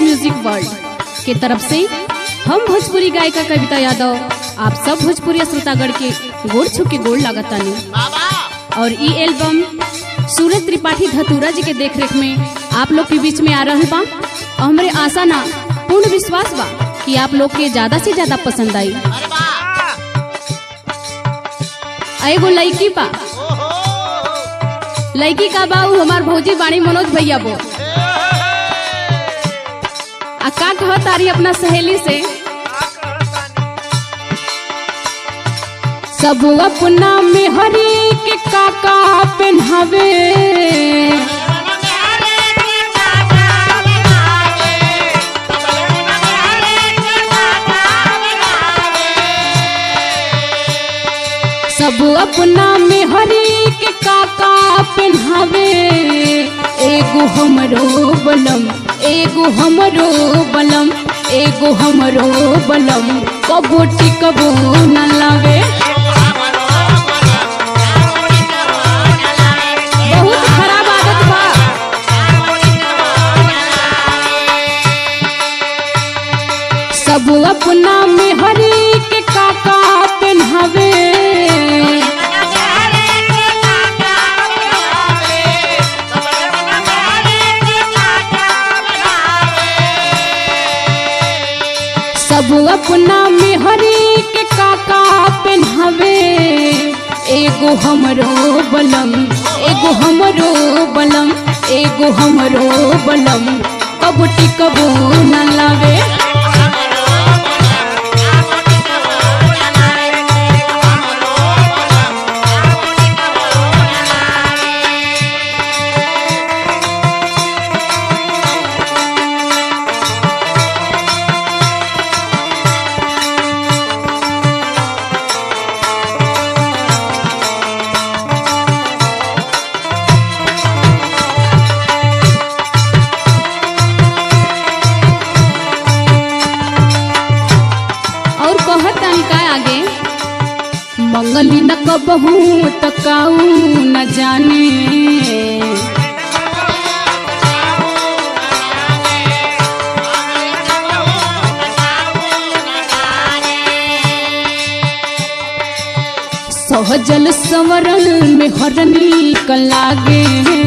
music world के तरफ से हम भोजपुरी गायिका कविता यादव आप सब भोजपुरी श्रोतागण के गोड़ छू के गोड़ लागतानी और ई एल्बम सूरज त्रिपाठी धतूरा जी के देखरेख में आप लोग के बीच में आ रहल बा और हमरे आशा ना पूर्ण विश्वास बा कि आप लोग के ज्यादा से ज्यादा पसंद आई आ एगो लड़की बा लड़की का बा उ हमार भौजी बाणी मनोज भैया बो आ का कहत तारी अपना सहेली से सब अपना में हरी के काका पहनावे सब अपना में हरी के काका पहनावे एगो हमरो बलम एगो हमरो बलम एगो हमरो बलम कबो टिकबो न लावे बहुत खराब आदत बा सब अपना में हरी के काका पहनावे सब अपना में हरी के काका पहनावे एगो हमरो बलम एगो हमरो बलम एगो हमरो बलम कब टिकबो न लावे और कहत तानी का आगे मंगली न कबहू तकाऊ न जाने सहजल संवरण में हरनी कलागे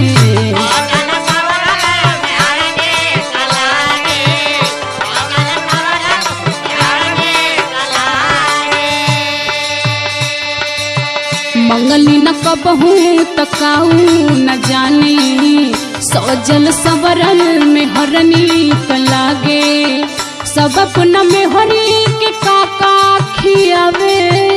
मंगली न कबहू तकाऊ न जाने सजल सबरल में हरनी कलागे सब अपना में हरी के काका खियावे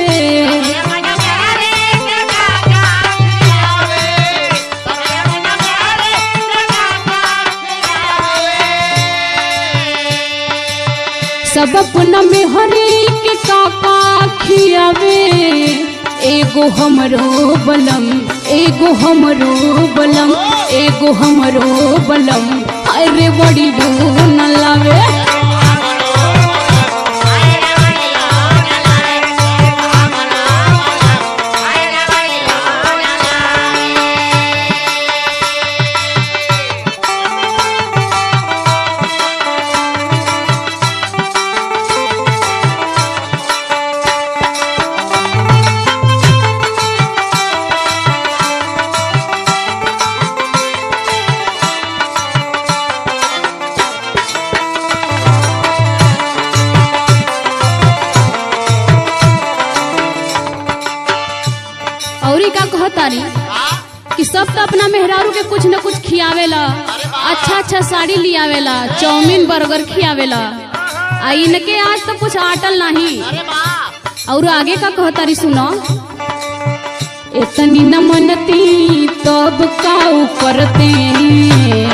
सब अपना में हरी के काका खियावे एगो हमरो बलम एगो हमरो बलम एगो हमरो बलम अरे बड़ी न लावे और का कहतारी कि सब तो अपना मेहरारू के कुछ न कुछ खियावेला अच्छा अच्छा साड़ी लियावेला चाउमीन बर्गर खियावेला आ इनके आज तो कुछ आटल नहीं और आगे का कहतारी सुनो इतनी न मनती तब काऊ करते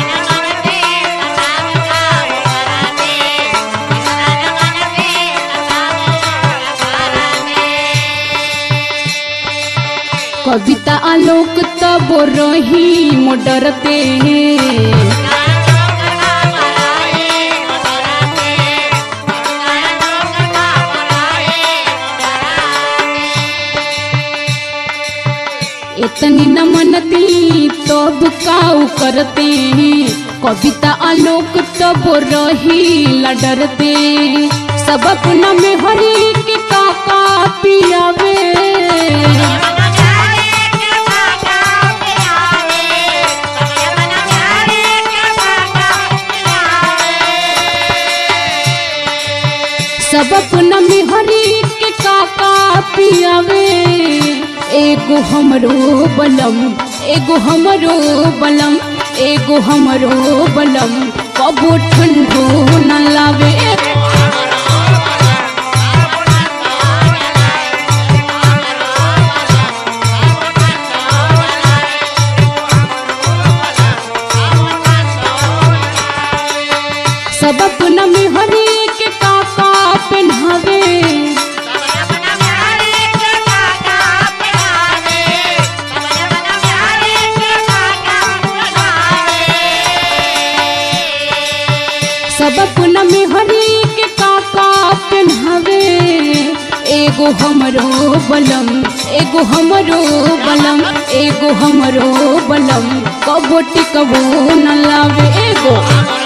कविता आलोक तब रही मोडरते इतनी न मनती तब काऊ करते कविता आलोक तब रही डरते सब अपना में हरी के काका पियावे सब अपना में हरी के काका पियावे एगो हमरो बलम एगो हमरो बलम एगो हमरो बलम कबो ठंडो न लावे सब अपना में हरी के काका पहनावे सब अपना में हरी के काका पहनावे एगो हमरो बलम एगो हमरो बलम एगो हमरो बलम कबो टिकबो न लावे एगो